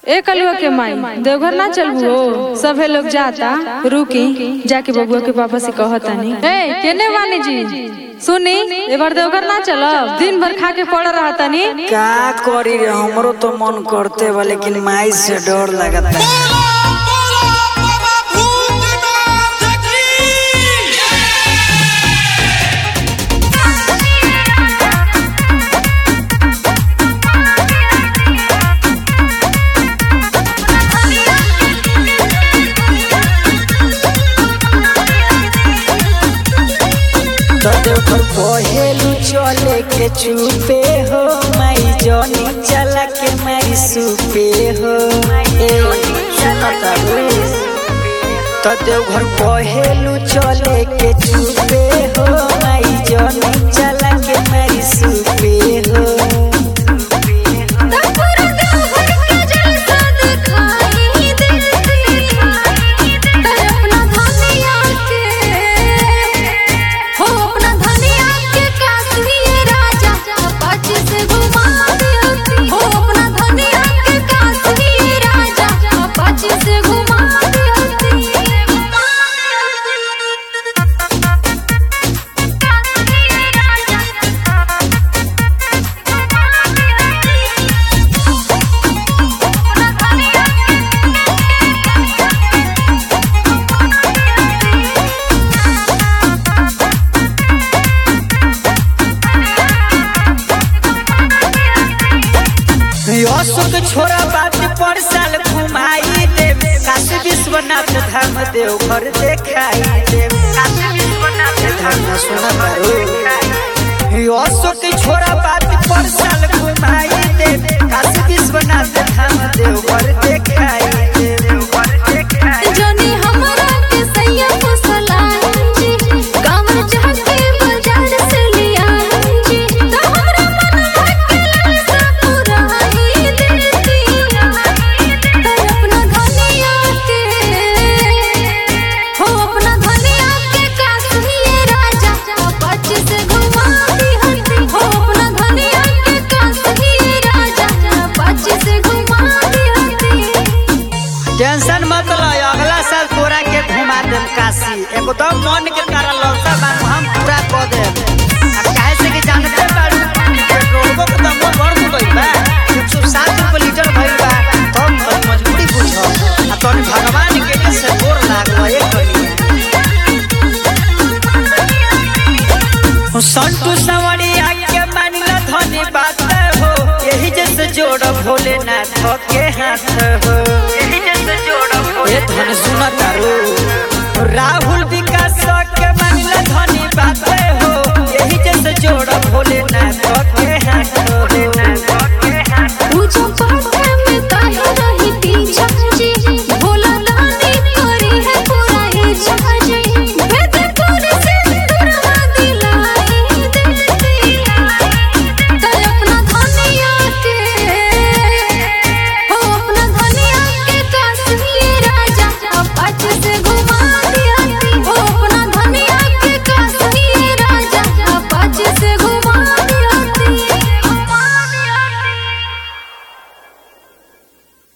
ए कलुआ के माई देवघर ना चलबू हो सभे लोग जाता रुकी जाके बबुआ के पापा से कहतानी ए केने वानी जी सुनी ए बार देवघर ना चलब दिन भर खा के पड़ रहतानी का करी रे हमरो तो मन करते बा लेकिन माई से डर लगता देवघर पहेलू चले के चुपे हो माई जनी चला के माई सुपे हो ए सुनता रे तो देवघर पहेलू चले के चुपे हो माई जनी चला के माई सुपे हो अशोक छोरा बात पर साल घुमाई दे काशी विश्वनाथ धाम देवघर देखाई दे काशी विश्वनाथ धाम सुना करो अशोक छोरा बात पर साल घुमाई दे काशी विश्वनाथ धाम देवघर देखाई दे देवघर देखाई जनी हमरा के सैया फसलांजी कामर जाके बाजार से लियांजी तो हमरा मनवा के लालसा पुराई देती तो अपना धनिया के हो अपना धनिया के काश्मीर राजा पच से घुमा दिहती हो अपना धनिया के काश्मीर राजा पच से घुमा दिहती टेंशन मत लो अगला साल तोरा के घुमा देम काशी एकदम मन के तारा लौटा बान हम पूरा कर देम अब काहे से कि जानते बाड़ू पेट्रोलबो के दाम बढ़ गइल बा 160 रुपए लीटर भइल बा तब तो मजबूरी बुझो आ तोनी भगवान के के से गोर लागलो एक बनी संतु सवरिया के मानिला धनी बात हो यही जैसे जोड़ भोलेनाथ के हाथ हो यही जैसे जोड़ भोले धन सुना तारू राव